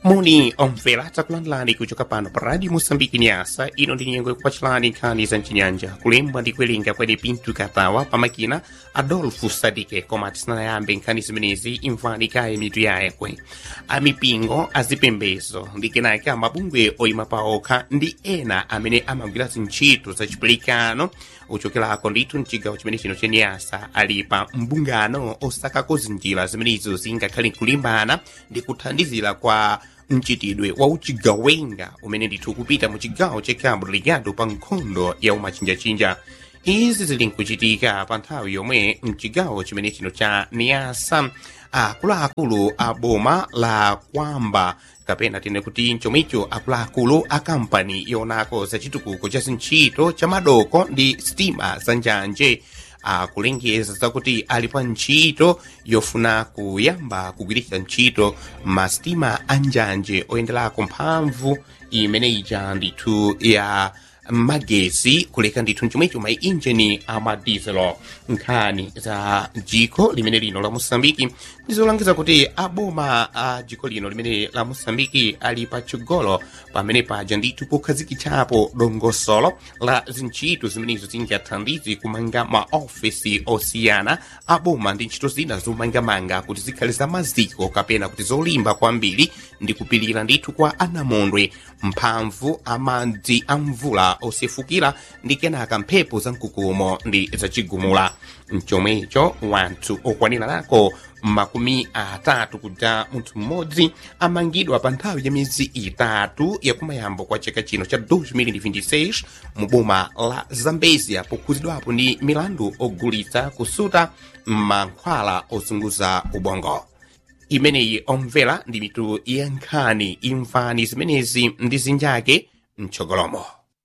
muni omvera takulandilani kuchoka pano pa radio moçambique nyasa ino ndi nyengo ikupachilani nkhani za mchinyanja kulembwa ndi kuwerenga kwene pinto katawa pamakina adolfo sadike koma tisanayambe nkhani zimenezi imvani kaye mitu yayekwe amipingo azipembezo ndi kenaka mabungwe oyima paokha ndi ena amene amagwira zintchito za chipulikano uchokerako ndithu mchigawo chimene chino chenyasa ali pa mbungano osakako zinjira zimenezo zingakhale nkulimbana ndi kuthandizira kwa mchitidwe wa uchigawenga umene ndithu kupita mu chigawo cha cabo delgado pa nkhondo ya umachinjachinja izi zili nkuchitika pa nthawi yomwe mchigawo chimene chino cha niasa akuluakulu a boma la kwamba kapena tine kuti chomwecho akuluakulu a kampani yonako za chitukuko cha zintchito cha madoko ndi sitima za njanje akulengeza zakuti ali pa ntchito yofuna kuyamba kugwiritsa ntchito masitima a njanje oyenderako mphamvu imene ija ndithu ya magesi kuleka ndithu chomwecho ma injini amadizelo nkhani za jiko limene lino la moçambike ndizolangiza kuti aboma a jiko lino limene la moçambike ali patsogolo pamene paja ndithu pokhazikitsapo dongosolo la zintchito zimenezo zingathandize kumanga maofesi osiyana aboma ndi ntchito zina zomangamanga kuti zikhale za maziko kapena kuti zolimba kwambiri ndi kupilira ndithu kwa anamondwe mphamvu amadzi a mvula osefukira ndi kenaka mphepo za mkukumo ndi zacigumula mchomwecho wanthu okwanira nako makumi atatu kuja munthu mmodzi amangidwa pa nthawi ya miyezi itatu yakumayambo kwa chaka chino cha 2026 mu boma la zambezia pokhuzidwapo ndi milandu ogulitsa kusuta mankhwala ozunguza ubongo imeneyi omvera ndi mitu ya nkhani imvani zimenezi ndi zinjake mtsogolomo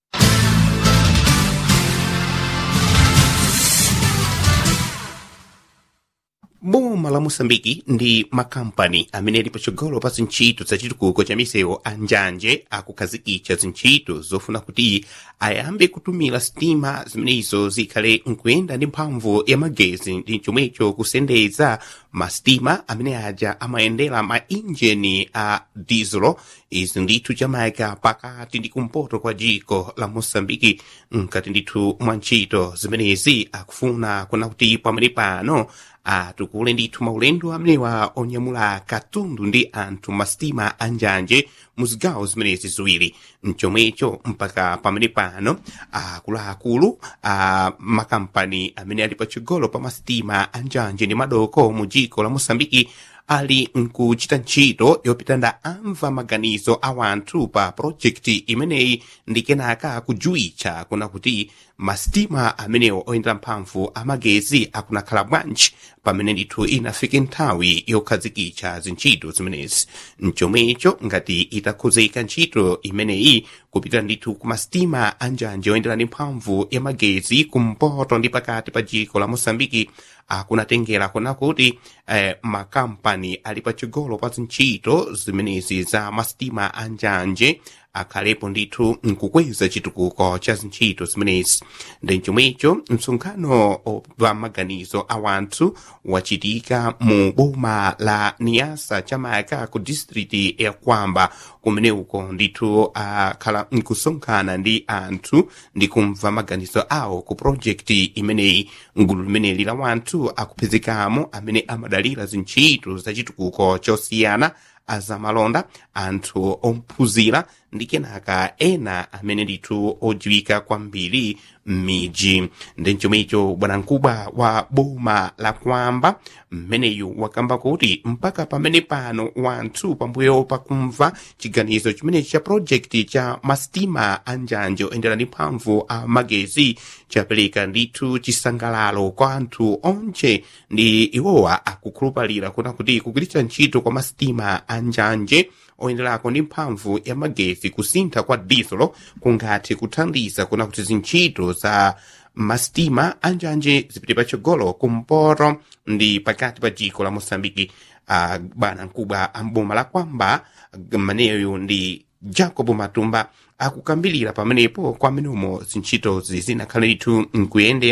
boma la moçambike ndi makampani amene ali patsogolo pa zintchito za chitukuko cha misewu a njanje akukhazikitsa zintchito zofuna kuti ayambe kutumira sitima zimenezo zikhale nkuyenda ndi mphamvu ya magezi ndi chomwecho kusendeza masitima amene aja amayendera ma injini a dizelo izi ndithu chamayika pakati ndi kumpoto kwa jiko la moçambike nkati ndithu mwa ntchito zimenezi akufuna kuna kuti pamene pano atukule ndithu maulendo amenewa onyamula katundu ndi anthu masitima a njanje mu zigawo zimenezi ziwiri mchomwecho mpaka pamene pano akuluakulu a makampani amene ali patsogolo pa masitima a njanje ndi madoko mu jiko la moçambike ali nkuchita ntchito yopitanda amva maganizo a wanthu pa projekti imeneyi ndi kenaka kujuwitsa kuna kuti masitima amenewo oyendera mphamvu amagezi akunakhala bwanji pamene ndithu inafike nthawi yokhazikitsa zintchito zimenezi mchomwecho ngati itakhuzika ntchito imeneyi kupita ndithu ku masitima a njanje oyendera ndi mphamvu ya magezi kumpoto ndi pakati pa jiko la moçambike akunatengera kuna kuti eh, makampani ali patsogolo pa zintchito zimenezi za masitima a njanje akhalepo ndithu nkukweza chitukuko cha zintchito zimenezi ndi chomwecho msonkhano wa maganizo a wanthu wachitika mu boma la niasa chamayaka ku district ya kwamba kumene uko ndithu akhala nkusonkhana ndi anthu ndi kumva maganizo awo ku projekti imeneyi ngulu limeneli la wanthu akuphezekamo amene amadalira zintchito za chitukuko chosiyana azamalonda anthu ophunzira ndi kenaka ena amene ndithu odziwika kwambiri m'midzi ndi chomwecho bwanamkubwa wa boma la kwamba mmeneyu wakamba kuti mpaka pamene pano wanthu pambuyo pakumva chiganizo chimenechi cha projekti cha masitima a njanje oyendera ndi mphamvu a magezi chapereka ndithu chisangalalo kwa anthu onse ndi iwowa akukhulupalira kuna kuti kugwiritsa ntchito kwa masitima a njanje oyenderako ndi mphamvu ya magezi kusintha kwa dizelo kungathe kuthandiza kuna kuti zintchito za masitima anjanje zipite patsogolo kumpoto ndi pakati pa jiko la moçambike uh, bwana mkubwa amboma la kwamba maneyo ndi jacob matumba akukambilira pamenepo kwamenemo zintchitozi zinakhale ndithu nkuyendera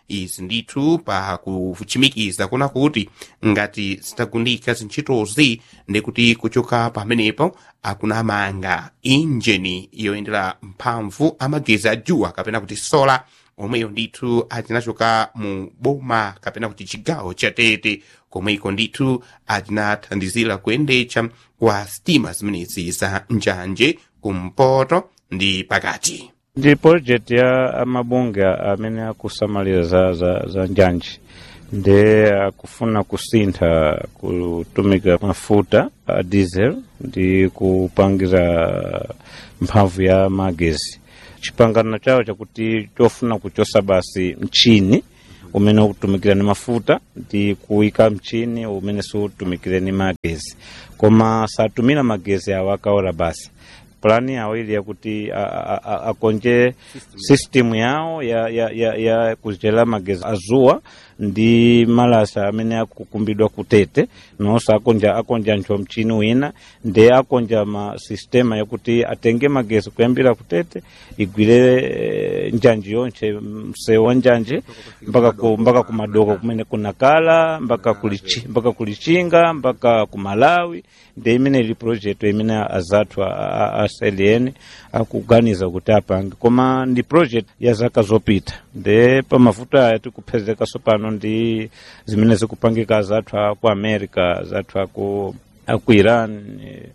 izi ndithu pa kuchimikiza kuna kuti ngati zitagundika zintchitozi ndikuti kuchoka pamenepo akunamanga injini yoyendera mphamvu amagezi a juwa kapena kuti sola omweyo ndithu atinachoka mu boma kapena kuti chigawo cha tete komweko ndithu atinathandizira kuyendetsa kwa sitima zimenezi za njanje kumpoto ndi pakati ndi project ya amabunge amene akusamalira za, za, za njanje ndi akufuna kusintha kutumika mafuta a diesel ndi kupangira mphamvu ya magezi chipangano chawo chakuti chofuna kuchosa basi mchini umene ukutumikira ni mafuta ndi kuyika mchini umene siutumikire ni magezi koma satumira magezi awo akaora basi plani yawo ili yakuti akonje system yawo ya, ya, ya, ya kuchera magezi azuwa ndi malasa amene akukumbidwa kutete nonso akonja akonja ntcho mchini wina ndi akonja ma sistema yakuti atenge magezi kuyambira kutete igwire e, njanji yonche msewu wa njanje mpaka ku, mpaka kumadoko kumene kunakala mpaka kulichi, mpaka kulichinga mpaka kumalawi ndi imene ili project imene azathu a CLN akuganiza kuti apange koma ndi project ya zaka zopita ndi pamavuto aya tikuphezekaso pano ndi zimene zikupangika zathu aku america zathu aku aku iran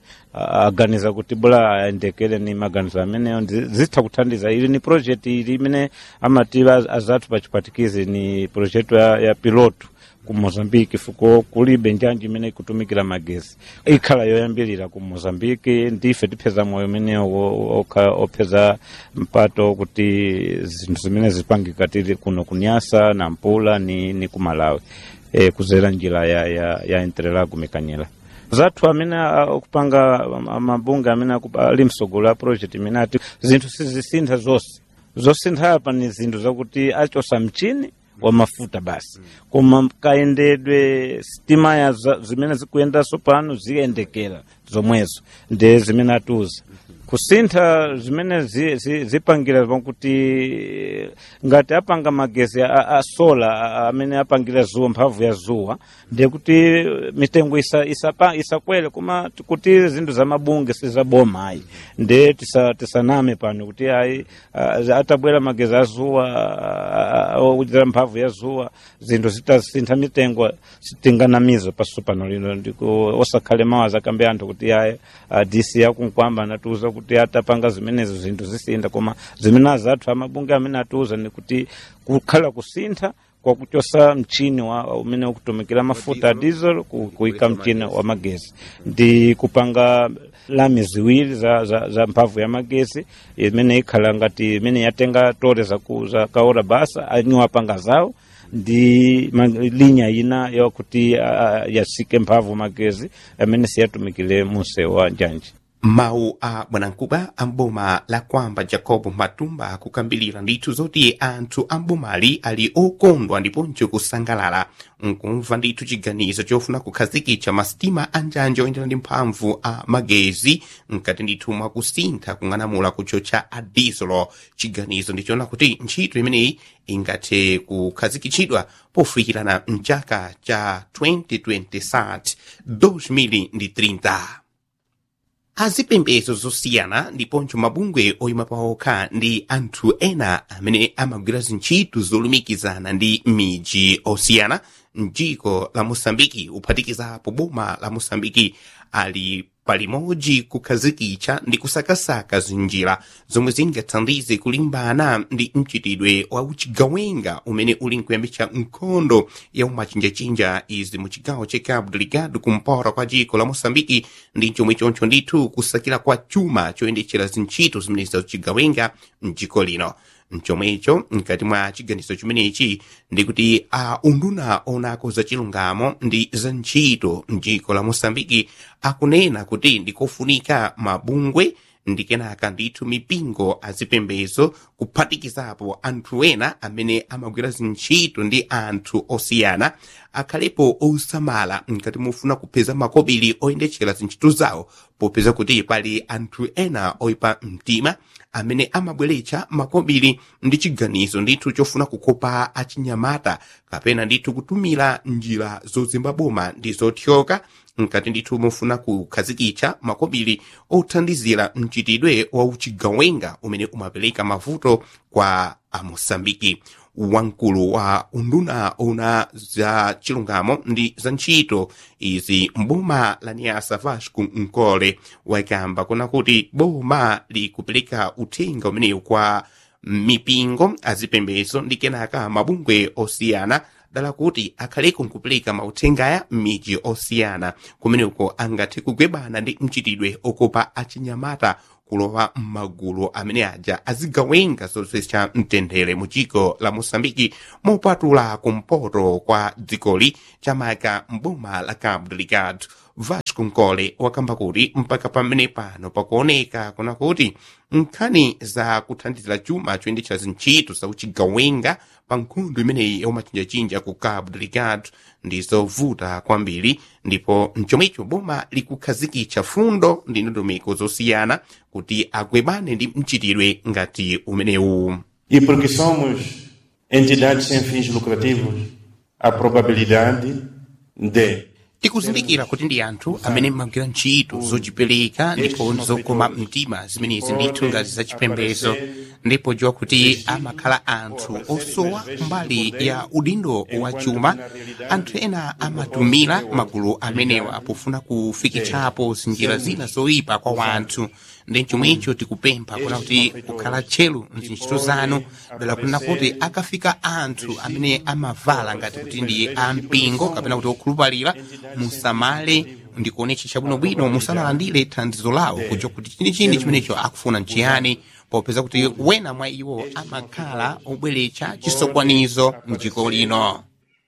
aganiza kuti bula ayendekere ni maganizo ameneyo zitha kuthandiza ili ni project ili imene amati azathu pachipatikizi ni project ya, ya piloto ku mozambiki fuko kulibe njanji imene ikutumikira magezi ikhala yoyambirira ku mozambiki ndife tipeza moyo umenewo opeza mpato kuti zinthu zimene zipangika tili kuno kunyasa na mpula ni, ni ku malawi e, kuzera njira ya, ya, ya interelago mikanyela zathu amene akupanga mabunge amene ali msogolo a project imene ati zinthu sizisintha zonse zosintha apa ni zinthu zakuti achosa mchini wa mafuta basi koma kayendedwe sitima ya zimene zikuyendaso pano ziyendekera zomwezo ndi zimene atiuza kusintha zimene zipangira zi, zi pakuti ngati apanga magezi a, a sola amene apangira zuwa mphamvu ya zuwa ndiye kuti mitengo isakwere isa, isa koma kuti zinthu za mabunge sizaboma ayi ndi tisaname tisa pano kuti ayi atabwera magezi a zuwa ochita mphamvu ya zuwa zinthu zitasintha mitengo sitinganamiza paso pano lino ndiko osakhale mawazi akambe anthu kuti ayi dc yakunkwamba anatiuza kuti atapanga zimenezo zinthu zisintha koma zimene azathu amabunge amene atiuza ni kuti kukhala kusintha kwakuchosa mchini wa umene ukutumikira mafuta a diesel kuyika mchini wa magezi ndi kupanga lami ziwiri za, za, za mphamvu ya magezi imene ikhala ngati imene yatenga tole za, za kaora basa anyu apanga zawo ndi linya ina yakuti uh, yasike mphamvu magezi amene siyatumikire munsewu wa njanji mawu a bwanamkubwa amboma la kwamba jacob matumba akukambilira ndithu zoti anthu ambomali ali okondwa ndiponso kusangalala nkumva ndithu chiganizo chofuna kukhazikitsa masitima anjanje oyendera ndi mphamvu a magezi mkati ndithu mwakusintha kung'anamula kuchocha a dieselo chiganizo ndichoona kuti ntchito imeneyi ingathe kukhazikitsidwa pofikirana mchaka cha 2027 2030 azipembedzo zosiyana ndiponso mabungwe oyima paokha ndi anthu ena amene amagwira zintchito zolumikizana ndi miji osiyana mdziko la mosambiki uphatikizapo boma la mosambiki ali palimodzi kukhazikitsa ndi kusakasaka zinjira zomwe zingathandize kulimbana ndi mchitidwe wa uchigawenga umene uli nkuyambitsa nkhondo ya umachinjachinja izi mu chigawo cha cabo delgado kumpora kwa dziko la mosambiki ndi chomwe choncho ndithu kusakira kwa chuma choyendetsera zintchito zimenezi za uchigawenga mdziko lino mchomwecho mkati mwa chiganizo chimenechi ndikuti a unduna onako za chilungamo ndi za ntchito mdziko la mosambiki akunena kuti ndikofunika mabungwe ndi kenaka ndithu mipingo azipembezo kuphatikizapo anthu ena amene amagwira zintchito ndi anthu osiyana akhalepo osamala ngati mufuna kupeza makobiri oyendetchera zintchito zawo popeza kuti pali anthu ena oyipa mtima amene amabweretsa makobiri ndi chiganizo ndithu chofuna kukopa achinyamata kapena ndithu kutumira njira zozimba boma ndi zothyoka nkati ndithu mufuna kukhazikitsa makobiri othandizira mchitidwe wa uchigawenga umene umapereka mavuto kwa amosambiki wamkulu wa unduna ona za chilungamo ndi za ntchito izi mboma la niasa vasco nkole wakamba kuna kuti boma likupereka uthenga umenewu kwa mipingo azipembezo ndi kenaka mabungwe osiyana dala kuti akhaleko nkupereka mauthengaya m'midzi osiyana kumeneko angathe kugwebana ndi mchitidwe okopa achinyamata kulowa m'magulu amene aja azigawenga zozwetsa mtendere mu dziko la mosambiki mopatula kumpoto kwa dzikoli chamaka mboma la cabo delgado vasco nkole wakamba kuti mpaka pamene pano pakuoneka kuna kuti nkhani za kuthandizira chuma choyendetsa zintchito za uchigawenga pa nkhondo imeneyi yomachinjachinja ku cabo delgado ndizovuta kwambiri ndipo mchomwecho boma likukhazikitsa fundo ndi ndondomeko zosiyana kuti agwebane ndi mchitidwe ngati umenewu E porque somos entidades sem fins lucrativos, a probabilidade de tikuzindikira kuti ndi anthu amene mmagwira ntchito zochipereka ndipo zokoma mtima zimenezi ndithu ngati zachipembezo ndipo dziwa kuti amakhala anthu osowa mbali ya udindo wa chuma anthu ena amatumira magulu amenewa pofuna kufikitsapo zinjira zina zoyipa kwa wanthu ndi chomwecho tikupempha kuna kuti kukhala tcheru mzintchito zanu dala kunena kuti akafika anthu amene amavala ngati kuti ndi ampingo kapena kuti okhulupalira musamale ndikuonetsa chabwinobwino musanalandire thandizo lawo kuja kuti chinichini chimenecho akufuna nchiyani popeza kuti wena mwa iwo amakhala obweretsa chisokwanizo mdziko lino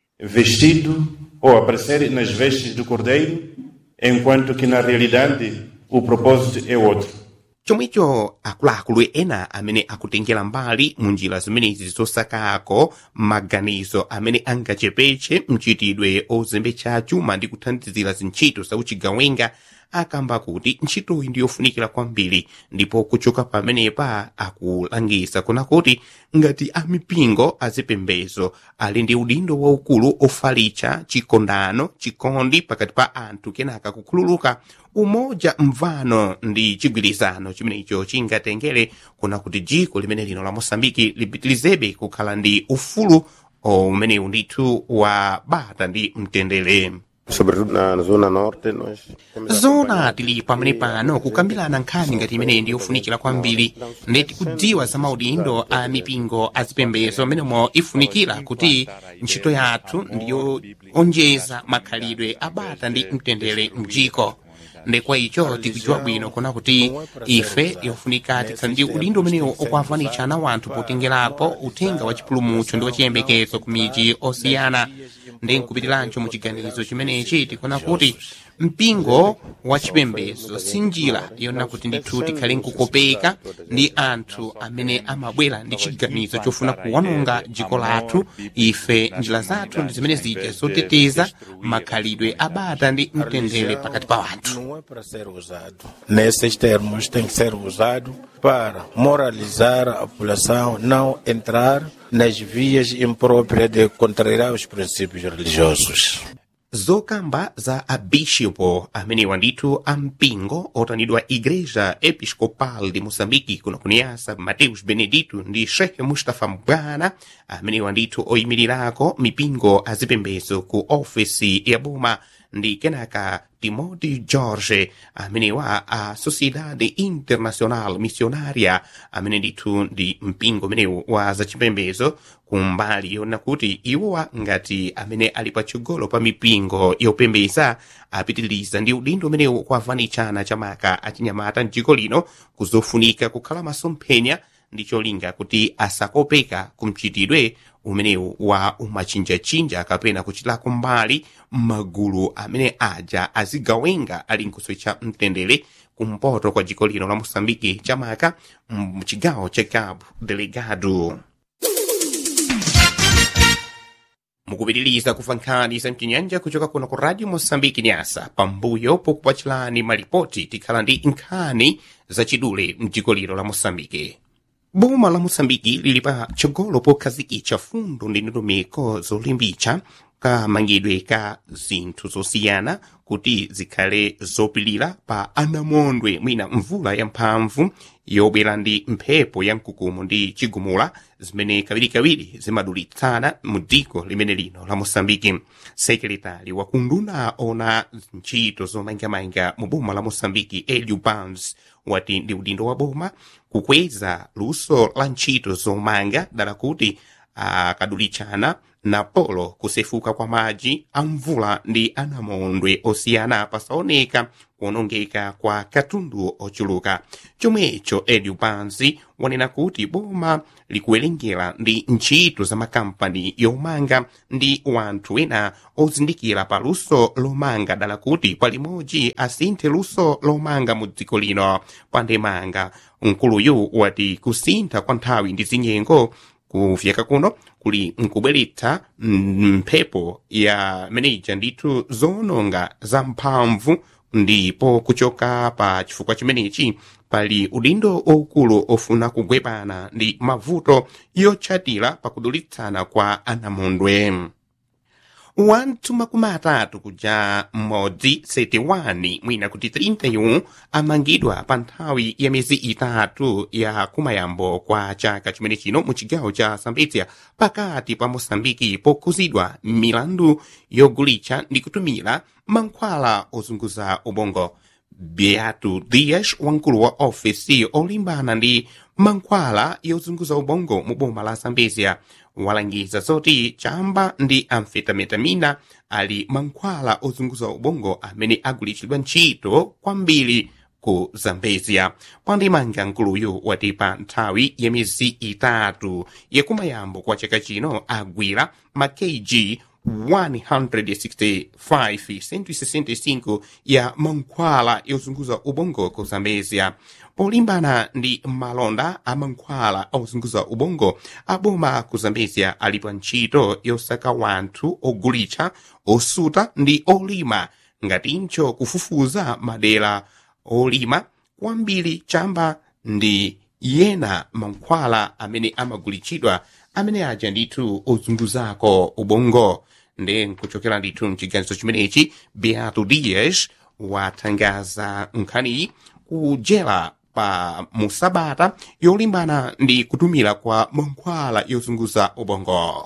vestido ou aparecer nas vestes do cordeiro, enquanto que na realidade o propósito é outro. chomwecho akuluakulu ena amene akutengera mbali mu njira zimenezi zosakako maganizo amene angachepetse mchitidwe ozembetsa chuma ndi kuthandizira zintchito za uchigawenga akamba kuti ntchitoyi ndi yofunikira kwambiri ndipo kuchoka pamenepa akulangiza kuna kuti ngati amipingo azipembezo ali ndi udindo waukulu ofalitsa chikondano chikondi pakati pa anthu kenaka kukhululuka umoja mvano ndi chigwirizano chimenecho chingatengere kuna kuti dziko limene lino la mosambiki lipitilizebe kukhala ndi ufulu umenewu ndithu wa bata ndi mtendere sobretudo na zona norte nós temos a zona tili pamene pano kukambirana nkhani ngati imeneyi ndi yofunikira kwambiri ndeti kudziwa za maudindo a mipingo azipembezo amenemo ifunikira kuti ntchito yathu ndiyo onjeza makhalidwe abata ndi mtendere mdziko ndekwa icho tikudziwa bwino kuna kuti ife yofunika tikhale ndi udindo umenewo okwavanitsa na wanthu potengerapo uthenga wa chipulumutso ndi wachiyembekezo ku midzi osiyana ndi nkupitirancho mu chiganizo chimenechi tikuna kuti mpingo wa chipembezo si njira yona kuti ndithu tikhale nkukopeka ndi anthu amene amabwera ndi chiganizo chofuna kuwononga dziko lathu ife njira zathu ndi zimene zija zoteteza makhalidwe abata ndi mtendere pakati pa wanthu Não é para ser usado. Nesses termos tem que ser usado para moralizar a população, não entrar nas vias impróprias de contrariar os princípios religiosos. zokamba za abishopo amenewa ndithu ampingo otanidwa igreja episcopal de moçambique kuno kuniyasa mateus benedito ndi shehe mustafa mbwana amenewa ndithu oyimirirako mipingo azipembezo ku ofesi ya boma ndi kenaka timothy george amenewa a sociedade internacional missionaria amene ndithu ndi mpingo umenewu wa zachipembezo kumbali yona kuti iwowa ngati amene ali patsogolo pa mipingo yopembeza apitiliza ndi udindo umenewu kwavanitshana chamaka achinyamata mdziko lino kuzofunika kukhala masomphenya ndi cholinga kuti asakopeka kumchitidwe umenewu wa umachinjachinja kapena kuchitako mbali magulu amene aja azigawenga ali nkhoswe cha mtendere kumpoto kwa dziko lino la moçambike chamaka mchigawo cha cabo delegado mukupitiriza kuva nkhani za mchinyanja kuchoka kuno ku radio moçambike nyasa pambuyo pokupachilani malipoti tikhala ndi nkhani zachidule mdziko lino la moçambike boma la moçambike lili pa tsogolo pokhazikitsa fundo ndi ndondomeko zolimbitsa kamangidwe ka zinthu zosiyana kuti zikhale zopilira pa anamondwe mwina mvula yamphamvu yobwera ndi mphepo ya mkukumu ndi chigumula zimene kawirikawiri zimadulitsana mu dziko limene lino la moçambike sekretari wa kunduna ona ntchito zomangamanga mu boma la moçambike eliu bans wati ndi udindo wa boma kukweza luso la ntchito zomanga dala kuti akadulitsana na polo kusefuka kwa madzi a mvula ndi anamondwe osiyana pasaoneka kuonongeka kwa katundu ochuluka chomwecho eliu pansi wanena kuti boma likuwerengera ndi ntchito za makampani yomanga ndi wanthu ena ozindikira pa luso lomanga dala kuti palimodzi asinthe luso lomanga mu dziko lino pandemanga mkuluyu wati kusintha kwa nthawi ndi zinyengo kufyeka kuno kuli nkubweretsa mphepo ya meneja ndithu zoononga za mphamvu ndipo kuchoka pa chifukwa chimenechi pali udindo okulu ofuna kugwepana ndi mavuto yotchatira pakudulitsana kwa anamondwe wanthu makumi atatu kuja m'modzi 71 mwina kuti 31 amangidwa pa nthawi ya miyezi itatu ya kumayambo kwa chaka chimene chino mu chigawo cha sambetsia pakati pa moçambike pokhuzidwa milandu yogulitsa ndi kutumira mankhwala ozunguza ubongo beato dias wamkulu wa ofesi olimbana ndi mankhwala yozunguza ubongo mu boma la zambezia walangiza zoti chamba ndi amfetametamina ali mankhwala ozunguza ubongo amene agulitsidwa ntchito kwambiri ku zambezia pandimanga nkuluyu wati pa nthawi ya miyezi itatu yakumayambo kwa chaka chino agwira ma kg 165 165 ya mankhwala yozunguza ubongo ku zambezia polimbana ndi malonda a mankhwala ozunguza ubongo aboma ku zambezia ali pa ntchito yosaka wanthu ogulitsa osuta ndi olima ngatincho kufufuza madera olima kwambiri chamba ndi yena mankhwala amene amagulitsidwa amene aja ndithu ozunguzako ubongo ndi nkuchokera ndithu mchiganizo chimenechi beato dias wathangaza nkhaniyi kujera pa musabata yolimbana ndi kutumira kwa mankhwala yozunguza ubongo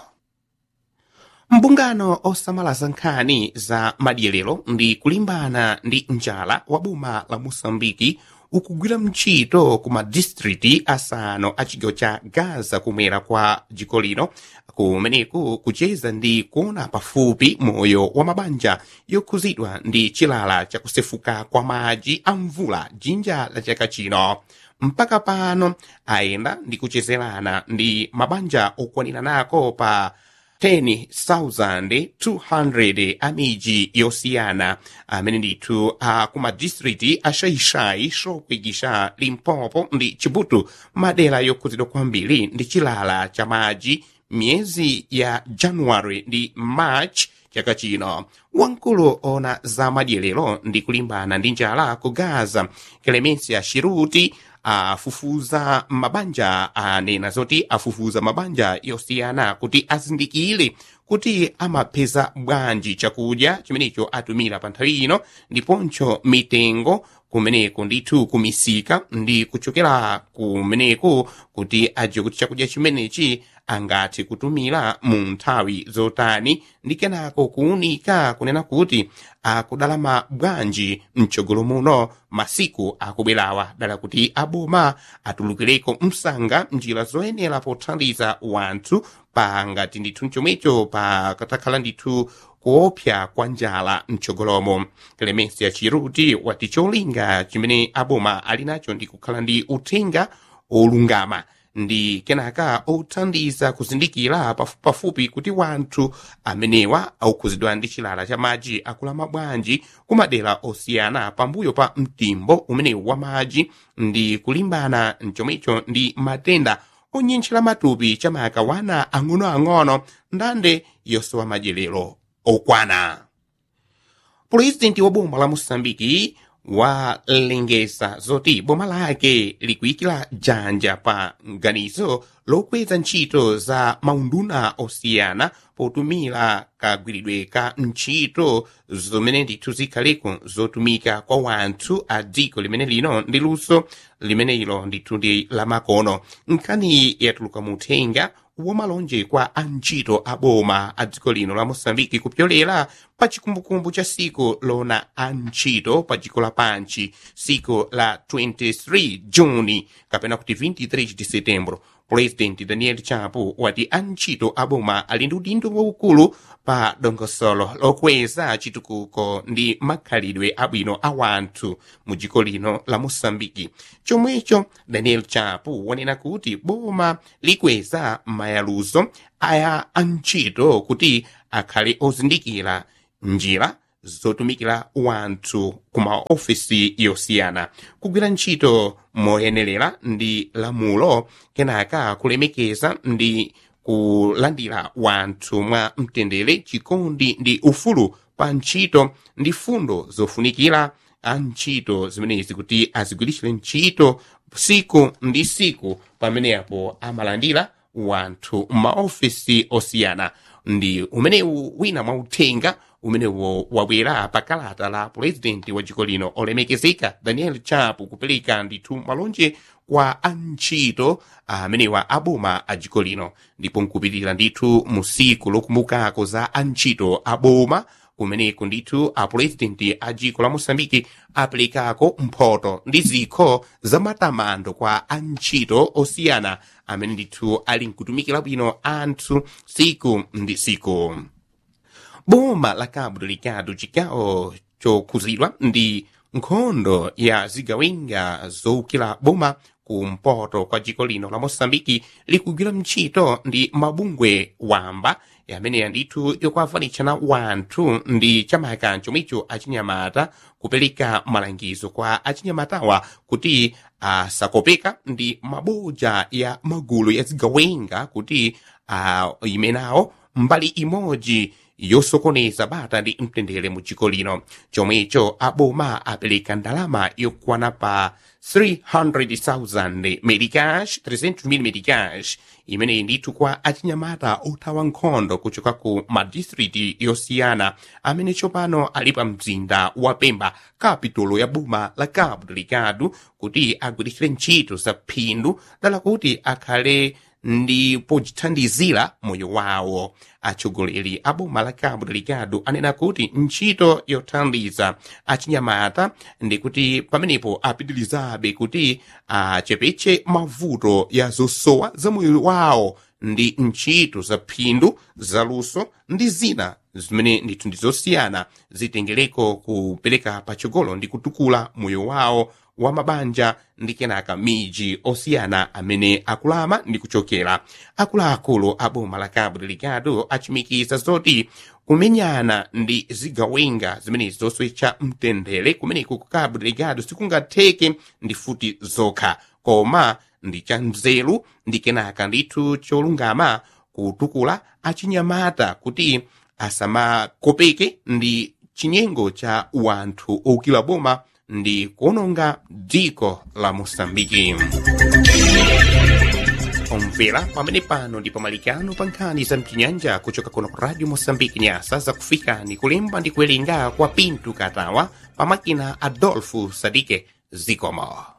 mbungano osamalaza nkhani za madyerero ndi kulimbana ndi njala wa boma la moçambike ukugwira mchito ku madistriti asanu a chigawo cha gaza kumwera kwa dziko lino kumeneku kucheza ndi kuona pafupi moyo wa mabanja yokhuzidwa ndi chilala chakusefuka kwa madzi a mvula jinja la chaka chino mpaka pano ayenda ndi kuchezerana ndi mabanja okwanira nako pa 10,200 amiji yosiyana amene ndithu akumadistriti ashayishayi shokwigisha limpopo ndi chibutu madera yokhuzidwa kwambiri ndi chilala cha madzi miyezi ya januwari ndi march chaka chino wamkulu ona za madyerero ndi kulimbana ndi njala ku gaza clemencia shiruti afufuza mabanja anena zoti afufuza mabanja yosiyana kuti azindikire kuti amapeza bwanji chakudya chimenecho atumira pa nthawi ino ndiponso mitengo kumeneko ndithu kumisika ndi kuchokera kumeneko kuti ajiwe kuti chakudya chimenechi angathe kutumira mu nthawi zotani ndi kenako kuunika kunena kuti akudalama bwanji mtsogolo muno masiku akubwerawa dala kuti aboma atulukireko msanga njira zoyenera pothandiza wanthu pa ngati ndithu chomwecho pa katakhala ndithu kuopsa kwa njala mtsogolomo clemencia chiruti wati cholinga chimene aboma ali nacho ndi kukhala ndi uthenga olungama ndi kenaka othandiza kuzindikira pafupipafupi kuti wanthu amenewa aukhuzidwa ndi chilala cha madzi akulama bwanji kumadera osiyana pambuyo pa mtimbo umenewu wa madzi ndi kulimbana mchomwecho ndi matenda onyentchera matupi chamaka wana ang'onoang'ono ndande yosowa madyerero okwana pulezidenti wa boma la mosambiki walengeza zoti boma lake likuyikira dzanja pa nganizo lokweza ntchito za maunduna osiyana potumira kagwiridwe ka ntchito zomene ndithu zikhaleko zotumika kwa wanthu a dziko limene lino ndi luso limene ilo ndithu ndi lamakono nkhani yatuluka muthenga womalonje kwa antchito a boma a dziko lino la mosambiki kupyolera pa chikumbukumbu cha siku lona antchito pa dziko lapanchi siku la 23 juni kapena kuti 23 de setembro pulezidenti daniel chapo wati antchito a boma ali ndi udindo waukulu pa dongosolo lokweza chitukuko ndi makhalidwe abwino a wanthu mu dziko lino la mosambiki chomwecho daniel chapo wanena kuti boma likweza mayaluzo aya antchito kuti akhale ozindikira njira zotumikira wanthu ku maofisi yosiyana kugwira ntchito moyenerera ndi lamulo kenaka kulemekeza ndi kulandira wanthu mwa mtendere chikondi ndi ufulu pa ntchito ndi fundo zofunikira a ntchito zimenezi kuti azigwiritsire ntchito siku ndi siku pamenepo amalandira wanthu m'maofisi osiyana ndi umenewu wina mwauthenga umenewo wabwera pa kalata la pulezidenti wa dziko lino olemekezeka daniel chapo kupereka ndithu malonje kwa antchito amenewa aboma a dziko lino ndipo nkupitira ndithu mu siku lokumbukako za antchito aboma kumeneko ndithu apulezidenti a dziko la mosambiki aperekako mphoto ndi zikho za matamando kwa antchito osiyana amene ndithu ali nkutumikira bwino anthu siku ndi siku boma la cabo delgado chigawo chokhuzidwa ndi nkhondo ya zigawenga zowukira boma kumpoto kwa dziko lino la mosambiki likugwira ntchito ndi mabungwe wamba yameneya ndithu yokuavanitshana wanthu ndi chamaka chomwecho achinyamata kupereka malangizo kwa achinyamatawa kuti asakopeka ndi maboja ya magulu ya zigawenga kuti imenawo mbali imodzi yosokoneza bata ndi mtendere mu dziko lino chomwecho aboma apereka ndalama yokwana pa 300,000 medicash 300,000 medicash imeneyi ndithu kwa achinyamata othawa nkhondo kuchoka ku madistriti yosiyana amene tsopano ali pa mzinda wa pemba kapitolo ya boma la cabo delgado kuti agwiritsire ntchito za phindu dala kuti akhale ndi pochithandizira moyo wawo atsogoleri a boma la cabo delgado anena kuti ntchito yothandiza achinyamata ndi kuti pamenepo apitirizabe kuti achepetse mavuto ya zosowa za moyo wawo ndi ntchito za phindu zaluso ndi zina zimene ndithu ndi zosiyana zitengereko kupereka patsogolo ndi kutukula moyo wawo wa mabanja ndi kenaka miji osiyana amene akulama ndi kuchokera akuluakulu a boma la cabo delgado achimikiza zoti kumenyana ndi zigawenga zimenezi zoswecha mtendere kumeneku ku cabo delgado sikungatheke ndi futi zokha koma ndi cha nzeru ndi kenaka ndithu cholungama kutukula achinyamata kuti asamakopeke ndi chinyengo cha wanthu owukira boma ndi kuononga dziko la mosambiki omvera pamene pano ndi pamalikano pa nkhani za mchinyanja kuchoka kuno ku radio mosambiki nyasa zakufikani kulemba ndi kuwerenga kwa pintu katawa pamakina adolfo sadike zikomo